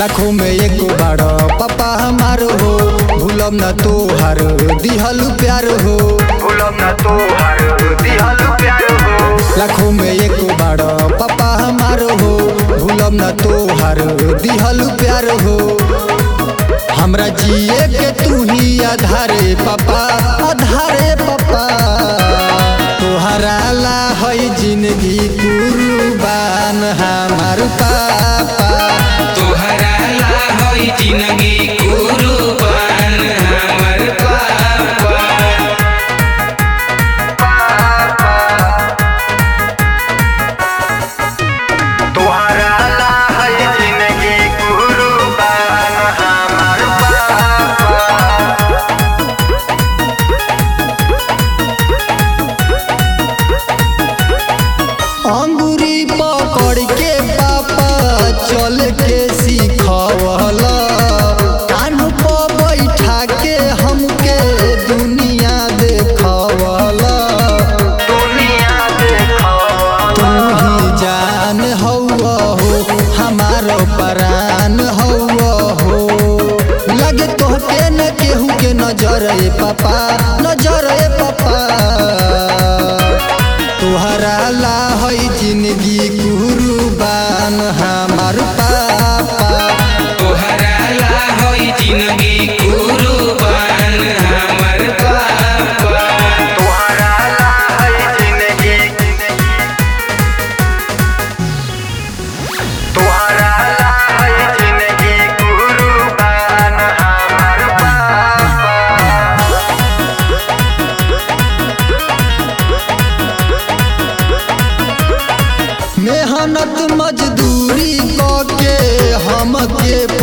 लाखों में एको बाड़ पापा हमार हो भूलम न तोहार दिहल प्यार हो भूलम न तोहार दिहल प्यार हो लाखों में एको बाड़ पापा हमार हो भूलम न तोहार दिहल प्यार हो हमरा जिए के तू ही आधारे पापा आधारे पापा तोहरा ला है जिंदगी कुर्बान हमार पापा तोहरा ला होई जिंदगी कुर्बान हमर पापा तोहरा ला है जिंदगी कुर्बान हमार पापा अंगूरी पकड़ के पापा चल के सिखवला कान पर बैठा के हमके दुनिया देखवला दुनिया देखो तू ही जान हौवा हो हमारो परान हौवा हो लगे तोहके न केहू के नजर ए पापा नजर ए पापा तोहरा ला है जिंदगी कुर्बान हमार पापा तोहरा ला होई जिंदगी कुर्बान हमर पापा तोहरा ला है जिंदगी तोहरा ला है जिंदगी कुर्बान हमार पापा मेहनत मजदूरी के हमके